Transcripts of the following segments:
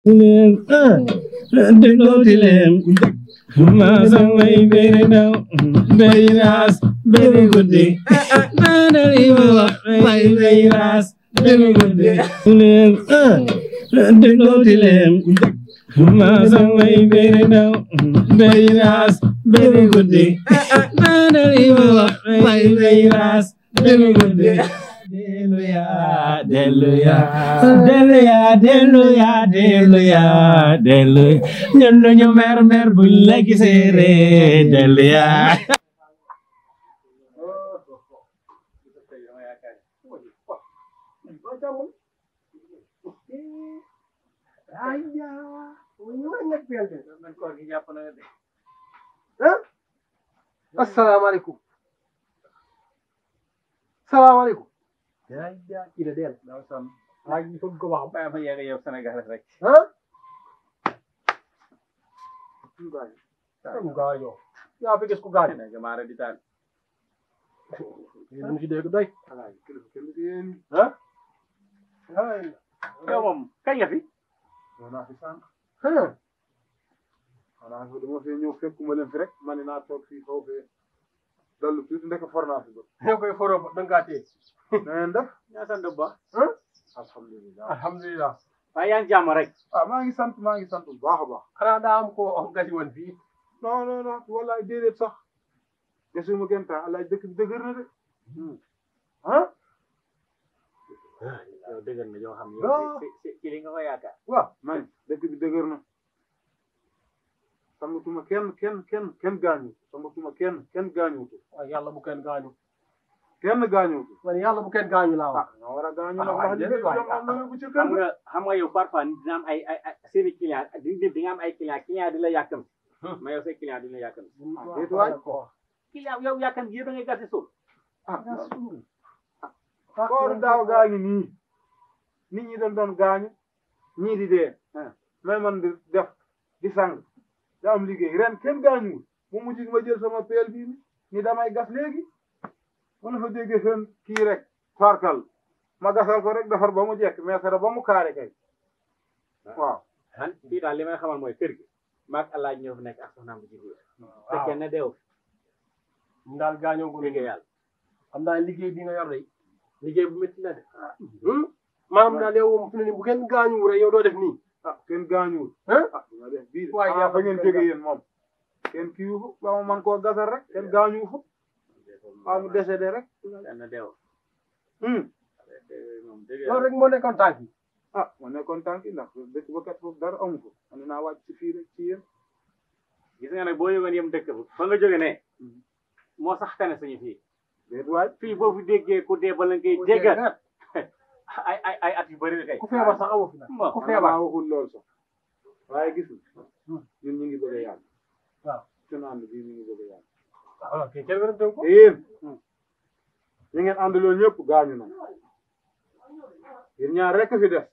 leen déglooti leen maa samay bëri ndaw bëri raas bëri guddi naanari ma wax may bëri raas bëri guddi leen déglooti leen maa samay bëri ndaw bëri raas bëri guddi naanari ma wax may bëri raas bëri guddi Delluya, delluya, delluya, delluya, delluya, delluya. ñun duñu mer mer buñ la gisee ree delluya. asalaamaaleykum salaamaaleykum yaa ngi jaa kii la deel maa ngi foog ko wax Bàyyi ma yegg yow Sénégal rek. ah am gaañoo yaa fi gis ku gaañu Nekk maa di taal. lu mu si dégg doy ah Yow moom kañ nga fi. naa fi sànq ah xanaa ko dama fee ñëw fekkuma leen fi rek ma ne naa toog fii xaw fee dallu tuuti ndek for naa fi ba yow koy foroo ba da nga kaa téye na ngeen def ñaa sant bu baax. ah alhamdulilah alhamdulilah waaye yaa ngi jàmm rek. ah maa ngi sant maa ngi sant bu baax a baax xanaa daa am koo gasi woon fii non non non wallaay déedéet sax desuma kenn temps alaaj dëkk bi dëgër na de ah yow dëgër na yoo xam Non. yow ci ci ci li nga ko yaakaar. waaw man dëkk bi dëgër na samatuma kenn kenn kenn kenn gaañu samatuma kenn kenn gaañuwutu waaye yàlla bu kenn gaañu kenn gaañuwutu man yàlla bu kenn gaañu laa wax ah ñoo war a gaañu Ah, nag waay wax déedéet waay. dëgg am na bu ci kër xam ga nga xam nga yow parfois dina am ay ay ay seeni client di di nga am ay client client di la yàkkam. mais yow say client di la yàkkam. déet waay. client yow yàkkam gi da ngay gasi suul. ah kooru daaw gaa ngi nii nit ñi dañ doon gaañu ñii di dee mais man di def di sang da am liggéey ren kenn gaañuwul mu mujj ma jël sama peel bii ni damay gas léegi ma la fa déggee seen kii rek farkal ma gasal ko rek defar ba mu jekk mais sara ba mu kaare kay waaw man fii daal li may xamal mooy kër gi. maag alaaj ñoo fi nekk ak soxnaam bu jigéen. te kenn deew ñu daal gaañoo ko liggéey yàlla. xam naa liggéey bi nga yor de liggéey bu métti la de maanaam daal yow moom fi ne nii bu kenn gaañuwul rek yow doo def nii ah kenn gaañuwul ah ah dina def bii Waaye ah yaa fa ngeen kenn jóge gaañ- yéen moom kenn kiiwu fa ba ma man koo gasal rek kenn gaañuwu fa waaw mu décédé rek kenn deew. hmm moom dëgg loolu rek moo nekkoon tànk yi ah ma nekkoon tànk yi ndax dëkk ba kat foofu dara amu ko man naa wàcc ci fii rek ci yéen gis nga nag boo yëgoon yem dëkk ba fa nga jóge ne moo sax tane suñu fii déet waay fii boo fi déggee ku dee bala ngay déggal ay ay ay at yu bëri kay ku feebar sax amu fi nag bon ku man feebar maa waxul lool sax waaye gis nga ñun ñu ngi bëgg a yàgg waaw suñu ànd bii ñu ngi bëgg a yàgg waaw ok kenn wérante ko te yéen ñi ngeen àndaloon ñëpp gaañu na yéen ñaar rek fi des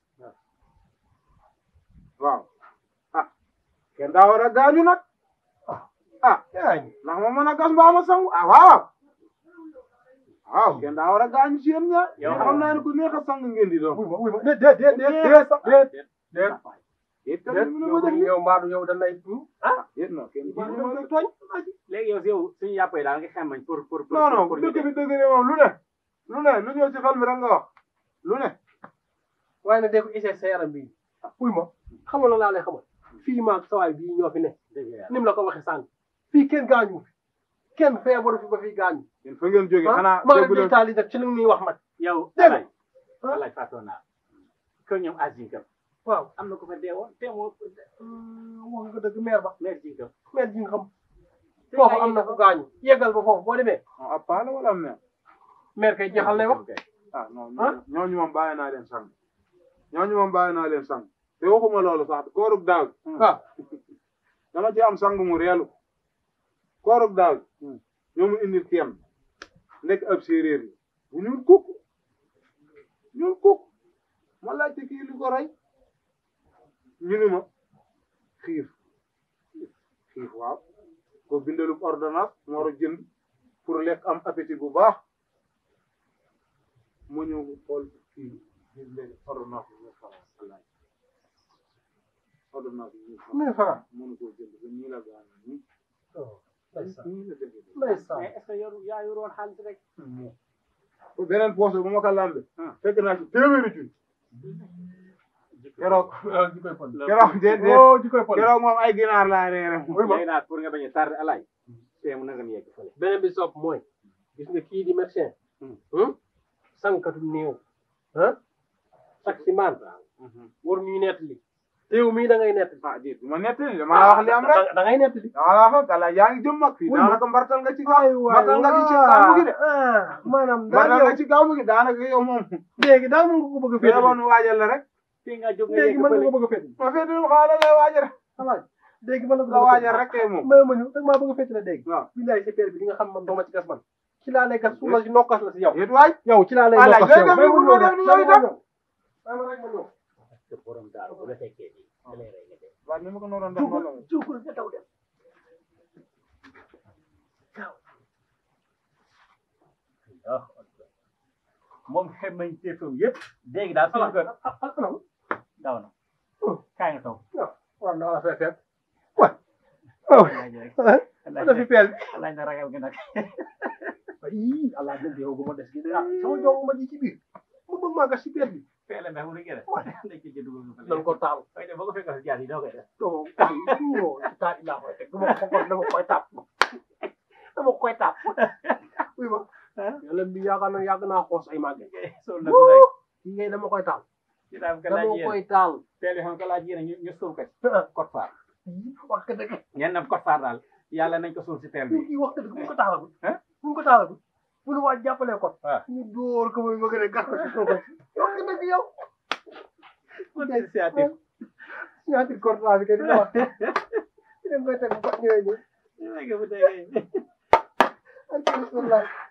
waaw ah kenn daa war a gaañu nag ah gaañu ndax ma mën a gas mbaa ma sangu ah waaw waaw kenn daa war a gaañu ci yéen ñaar Yow xam naa ne ku neex a sang ngeen di doon wuy ma wuy ma déet déet déet déet déet déet déet yéen déet tamit mënu ma def yow yow mbaadu yow dañ lay ah yéen non kenn waaw kii dañ ma lay la tooñ léegi yow si yow suñu yàpp yi daal nga xamañ pour pour pour non non pour ñu dëkk dem bi dëgg ne moom lu ne lu ne lu ñëw ci xel mi rek nga wax lu ne waaye nag dee ko essayé sa yaram bii wuy ma xamal la laa lay xamal fii maag sawaay bii ñoo fi ne dëgg yàlla ni mu la ko waxee sànq fii kenn gaañu fi kenn feebaru fi ba fii gaañu yéen fa ngeen jógee xanaa maa déggu ngi leen taali nag ci li ñuy wax nag yow Dégg nga. alaaj alaaj fàttoon naa kër ñoom as jinkam waaw am na ko fa deewoon te moo wax nga dëgg meer ba meer jinkam meer ji nga xam foofu am na ku gaañu yeggal ba foofu boo demee non ab paa la wala am mère meer kay jeexal lay wax ah non ñooñu ñooñu moom bàyyi naa leen sang ñooñu moom bàyyi naa leen sang te waxuma loolu sax koorug daaw waaw dama ci am sang mu reelu koorug daaw ñoo mu indil kenn nekk ab séeréer yi bu ñuul kukk ñuul kukk ma laajte kii lu ko rey ñu ni ma xiif xiif waaw ko bindalub ordonnance moo war a jënd pour lekk am appétit bu baax ma ñëw xool kii ñu leen ordonnance bi nga xaw abal naa ko mille francs mille francs mënu koo jënd ba nii la gaañoo nii ndeysaan nii la defee ndeysaan mais est-ce que yoru yaa yoroon xaalis rek beneen poche bu ma ko lambe fekk naa ci téeméeri junni keroog ji koy pon keroog de de oh ji koy pon keroog moom ay ginaar laa reere moom léegi naa pour nga bañ a tardé alaay tee mu nanga mi yegg fële beneen bi sopp mooy gis nga kii di médecin sankatu néew ah taximan war ñuy nettali teew mii da ngay nettali ah déet du ma nettali dama la wax li am rek da ngay nettali dama la wax ala yaa ngi jëm mag fii Wuy ma. daanaka mbartal nga ci gaaw mbartal nga ci gaaw gi de maanaam daal mbartal yow nga ci gaaw gi daanaka yow moom léegi daal mën nga ko bëgg a fee féetali woon waajal la rek fii nga jóg nga léegi yegg mën nga fële ko bëgg a féetali ma fee dul xaaral lay waajal alaaj léegi mën nga ko la waajal rek kay moom may ma ñëw dag maa bëgg a féetale dégg waaw billaay sa père bi di nga xam man dooma ci gas man ci laa lay gas su la si nokkas la si yow yéet waay yow ci laa lay Alaaj, nokkas yow looy def may ma nii ñëw bu doo def nii yow itam. may ma rek ma ñëw parce que borom daaru bu la fekkee nii da lay rey nga dee waaw ni ma ko nooroon def noonu la juukul nga daw dem moom xem nañ teefam yëpp léegi daal suñu kër alaaj daw na kaay nga toog war na la fee fekk waaw alaaj rek ana fi peel bi alaaj na ragal nga nag ii alaaj nag yow bu ma des gi ah sama jox ma ji ci biir mu bëgg maa gas ci peel bi feele mbex mu rek def dañ ko jënd nga fële nan ko taal koy def boo ko fekkal si jaar yi doo koy def doo taal non ci taal yi laa koy teg du ma ko xool dama koy tàpp dama koy tàpp oui ma yàlla bi yaakaar na yàgg naa xoos ay màgge sol na ko rek kii ngay dama koy taal ci daam ka laaj dama yéen koy taal feele xam ka laaj yéen ñu ñu suul ko ci code phare wax ka dëgg ngeen nam code phare daal yàlla nañ ko suul si teel bi kii wax dëgg bu ñu ko taalagul Hein? bu ñu ko taalagul bu ñu waaj jàppalee ko waaw. ñu dóor ko muy bëgg a gas ko ci suuf wax ka dëgg yow initiative ñaati corta bi kay dina wax dina koy teg bu ko ñëwee ñu léegi bu dee alhamdulilah